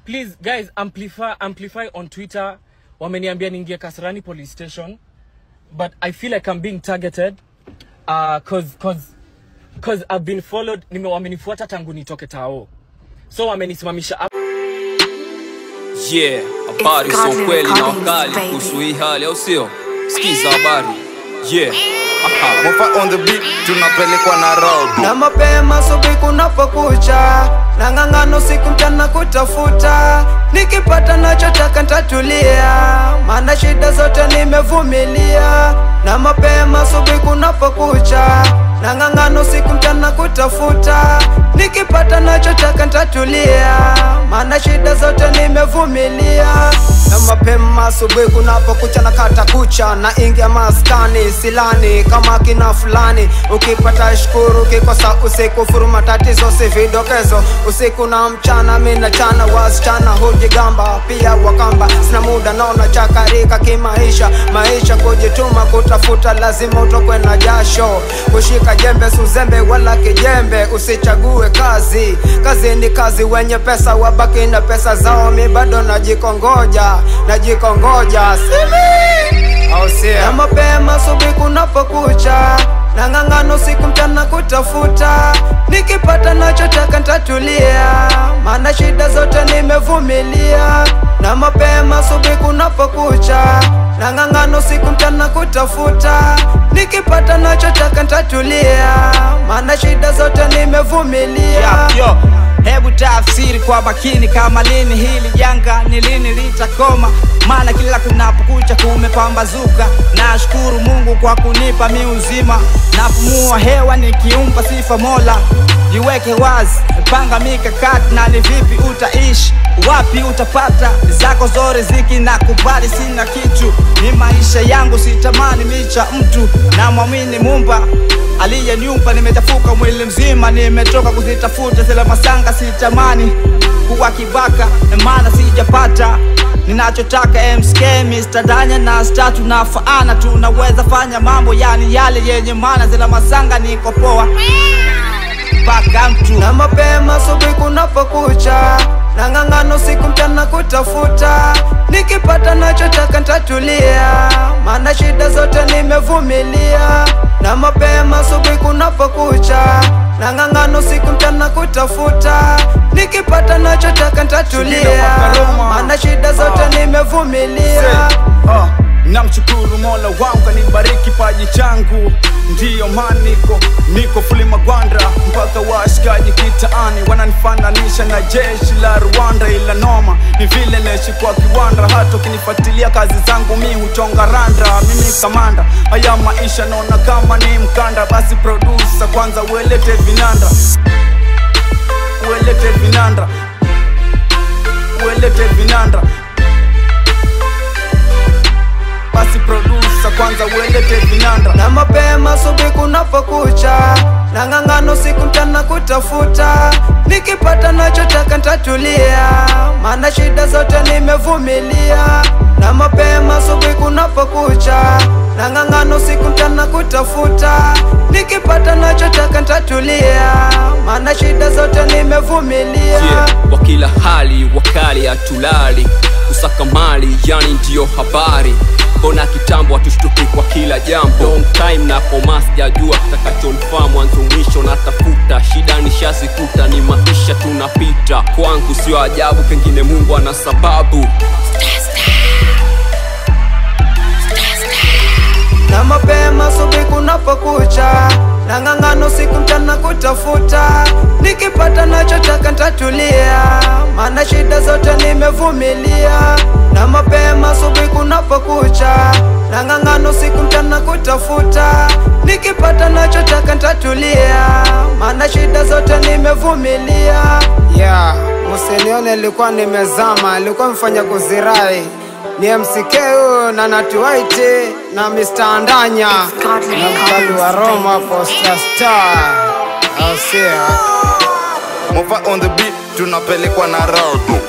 please guys amplify amplify on twitter wameniambia niingie kasarani police station but i feel like i'm being targeted uh, cause, cause, cause i've been followed nime wamenifuata tangu nitoke tao so wamenisimamisha hapa. Yeah, habari It's sio Godly kweli na Recordings, wakali baby. kuhusu hii hali au sio? Sikiza habari. Yeah. Aha. Mofa on the beat tunapelekwa na road na mapema subuhi kunapokucha na ng'ang'ano siku mchana kutafuta nikipata nachotaka ntatulia maana shida zote nimevumilia na mapema subuhi kunapokucha na ng'ang'ano siku mchana kutafuta nikipata nachotaka ntatulia maana shida zote nimevumilia na mapema asubuhi kunapokucha na kata kucha na ingia maskani silani kama kina fulani ukipata shukuru ukikosa usiku furuma tatizo si vidokezo usiku na mchana mina chana wasichana hujigamba pia wakamba sina muda naona chakarika kimaisha maisha kujituma kutafuta lazima utokwe na jasho kushika jembe suzembe wala kijembe usichague kazi kazi ni kazi wenye pesa wabaki na pesa zao mi bado najikongoja najikongoja simi au sio? na mapema asubuhi kunapokucha na ng'ang'ano siku mchana kutafuta nikipata nachotaka ntatulia maana shida zote nimevumilia na mapema asubuhi kunapokucha na ng'ang'ano siku mchana kutafuta nikipata nachotaka ntatulia maana shida zote nimevumilia Yo, yo, hebu tafsiri kwa makini kama lini hili janga ni lini litakoma maana kila kunapokucha kumepambazuka nashukuru mungu kwa kunipa mi uzima napumua hewa nikiumpa sifa mola jiweke wazi panga mikakati na ni vipi utaishi wapi utapata zako zore ziki na kubali sina kitu ni maisha yangu sitamani micha mtu na mwamini mumba aliyeniumba nimechafuka mwili mzima nimetoka kuzitafuta zile masanga sitamani kuwa kibaka maana sijapata ninachotaka MSK Mr. Danya na sta tunafaana tunaweza fanya mambo yani yale yenye maana zile masanga niko poa mpaka mtu na mapema asubuhi kunapokucha na ng'ang'ano siku mchana kutafuta nikipata nachotaka ntatulia maana shida zote nimevumilia na mapema asubuhi kunapokucha na ng'ang'ano siku mchana kutafuta nikipata nachotaka ntatulia maana shida zote nimevumilia Ah, namshukuru mola wangu kanibariki paji changu ndiyo maniko niko fuli magwanda mpaka washikaji kitaani wananifananisha na jeshi la rwanda ila noma ni vile naishi kwa kiwanda hata ukinifuatilia kazi zangu mi huchonga randa mimi kamanda haya maisha naona kama ni mkanda basi produsa kwanza uelete vinanda uelete vinanda uelete vinanda basi produsa kwanza uelete vinanda na mapema asubuhi kunapokucha na ng'ang'ano siku mchana kutafuta nikipata nachotaka ntatulia maana shida zote nimevumilia na mapema asubuhi kunapokucha na ng'ang'ano siku mchana kutafuta nikipata nachotaka ntatulia maana shida zote nimevumilia Yeah. Kwa kila hali wakali hatulali kusaka mali yani ndiyo habari mbona kitambo hatushtuki kwa kila jambo long time na koma sijajua kitakachonifaa mwanzo mwisho natafuta shida nishazikuta ni maisha tunapita kwangu sio ajabu pengine mungu ana sababu na mapema asubuhi kunapokucha na ng'ang'ano siku mchana kutafuta nikipata nachotaka ntatulia maana shida zote nimevumilia na mapema asubuhi kunapokucha na ng'ang'ano siku mchana kutafuta nikipata nachotaka ntatulia maana shida zote nimevumilia yeah, musinione ilikuwa nimezama ilikuwa mfanya kuzirai ni MCK huyo na Natuwaiti na Mr. Andanya Godly na mkali wa Recordings, Roma baby. Posta Star au sio? Mofa on the beat tunapelekwa na road